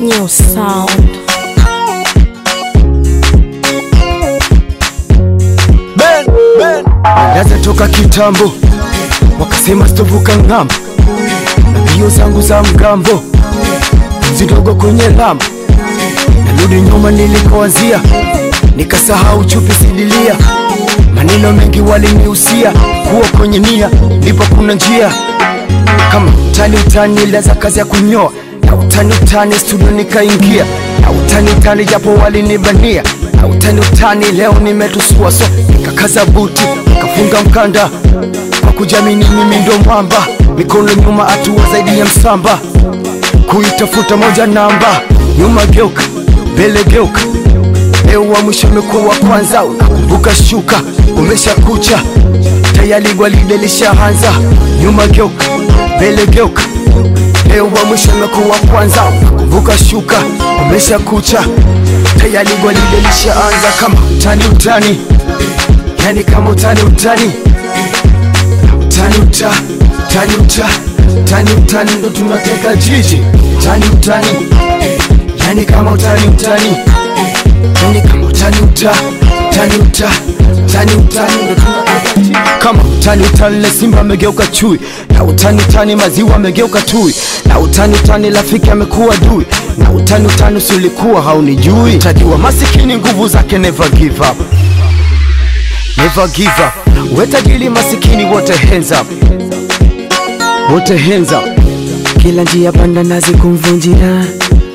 New sound. Ben, ben. Naza toka kitambo wakasema sitovuka ng'ambo na mbio zangu za mgambo zidogo kwenye lambo narudi nyuma nilikoanzia nikasahau chupi sidilia maneno mengi waliniusia kuwa kwenye nia ndipo kuna njia kama utani utani ilianza kazi ya kunyoa na utani utani studio nikaingia na utani utani japo walinibania na utani utani leo nimetusua so nikakaza buti nikafunga mkanda kwa kujamini mimi ndo mwamba mikono nyuma hatua zaidi ya msamba kuitafuta moja namba nyuma geuka mbele geuka leo wa mwisho umekuwa wa kwanza unakumbuka shuka umesha kucha tayari gwaride lishaanza nyuma geuka mbele geuka leo wa mwisho umekuwa wa kwanza unakumbuka shuka umesha kucha tayari gwaride lishaanza kama utani utani yani kama utani utani utani uta utani uta utani utani ndo tunateka jiji utani utani yani kama utani utani yani kama utani uta utani uta utani utani ndo tunateka jiji kama utani utani le simba amegeuka chui na utani utani maziwa amegeuka tui na utani utani rafiki amekuwa dui na utani utani usilikuwa haunijui tajiwa masikini nguvu zake never give up never give up wetajili masikini wote hands up wote hands up kila njia panda nazi kumvunjia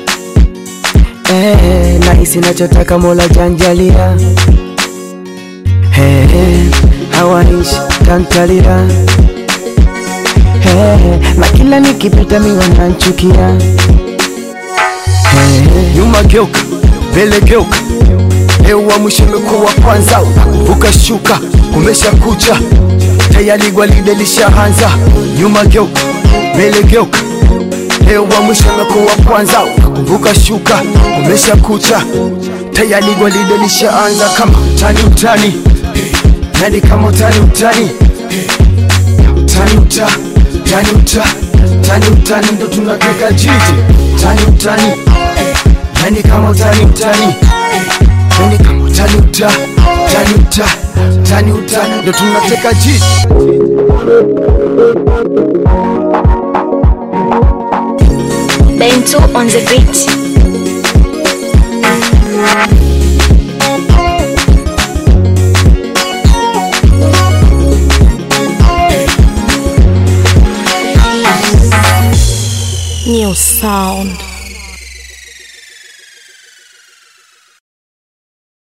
eh, nahisi nachotaka mola janjalia eh, hawaishi tantalira eh, na kila nikipita miwa nanchukia eh, nyuma geuka mbele geuka leo wa mwisho umekuwa wa kwanza unakumbuka shuka kumesha kucha tayari gwaride lishaanza nyuma geuka mbele geuka leo wa mwisho umekuwa wa kwanza unakumbuka shuka kumesha kucha tayari gwaride lishaanza kama utani utani yani kama utani utani utani uta utani uta utani utani ndo tunateka jiji utani utani yani kama utani utani yani kama utani uta utani uta utani utani ndo tunateka jiji Bento on the beat. New sound.